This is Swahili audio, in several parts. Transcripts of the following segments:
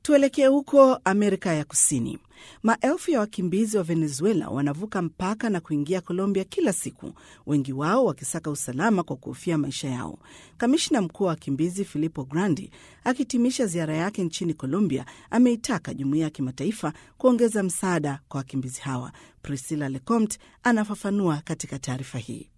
Tuelekee huko Amerika ya Kusini. Maelfu ya wakimbizi wa Venezuela wanavuka mpaka na kuingia Colombia kila siku, wengi wao wakisaka usalama kwa kuhofia maisha yao. Kamishna mkuu wa wakimbizi Filippo Grandi akihitimisha ziara yake nchini Colombia ameitaka jumuiya ya kimataifa kuongeza msaada kwa wakimbizi hawa. Priscilla Lecomte anafafanua katika taarifa hii.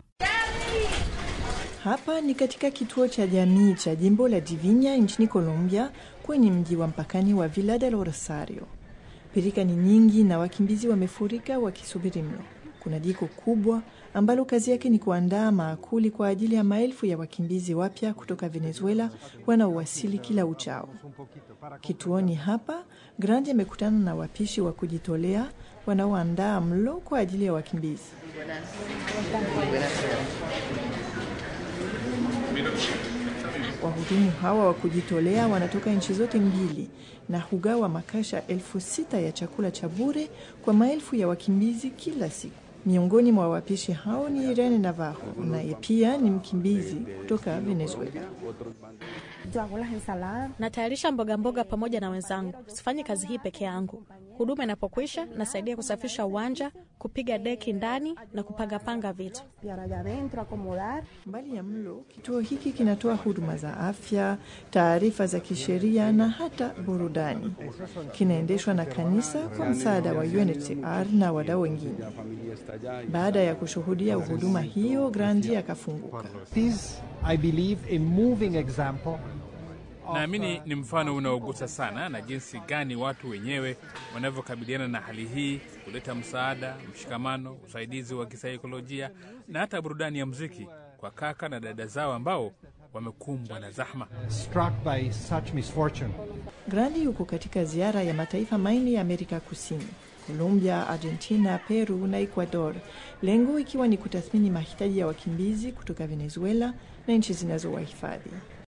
Hapa ni katika kituo cha jamii cha jimbo la Divinya nchini Colombia, kwenye mji wa mpakani wa Villa del Rosario. Pirika ni nyingi na wakimbizi wamefurika wakisubiri mlo. Kuna jiko kubwa ambalo kazi yake ni kuandaa maakuli kwa ajili ya maelfu ya wakimbizi wapya kutoka Venezuela wanaowasili kila uchao. Kituoni hapa, Grandi amekutana na wapishi wa kujitolea wanaoandaa mlo kwa ajili ya wakimbizi. Wahudumu hawa wa kujitolea wanatoka nchi zote mbili na hugawa makasha elfu sita ya chakula cha bure kwa maelfu ya wakimbizi kila siku. Miongoni mwa wapishi hao ni Irene Navarro, naye pia ni mkimbizi kutoka Venezuela. Natayarisha mboga mboga pamoja na wenzangu. Sifanyi kazi hii peke yangu. Huduma inapokwisha, nasaidia kusafisha uwanja, kupiga deki ndani na kupangapanga vitu. Mbali ya mlo, kituo hiki kinatoa huduma za afya, taarifa za kisheria na hata burudani. Kinaendeshwa na kanisa kwa msaada wa UNHCR na wadau wengine. Baada ya kushuhudia huduma hiyo, Grandi akafunguka. Naamini ni mfano unaogusa sana na jinsi gani watu wenyewe wanavyokabiliana na hali hii, kuleta msaada, mshikamano, usaidizi wa kisaikolojia na hata burudani ya muziki kwa kaka na dada zao ambao wamekumbwa na zahma. Grandi yuko katika ziara ya mataifa manne ya Amerika Kusini: Colombia, Argentina, Peru na Ecuador, lengo ikiwa ni kutathmini mahitaji ya wakimbizi kutoka Venezuela na nchi zinazowahifadhi.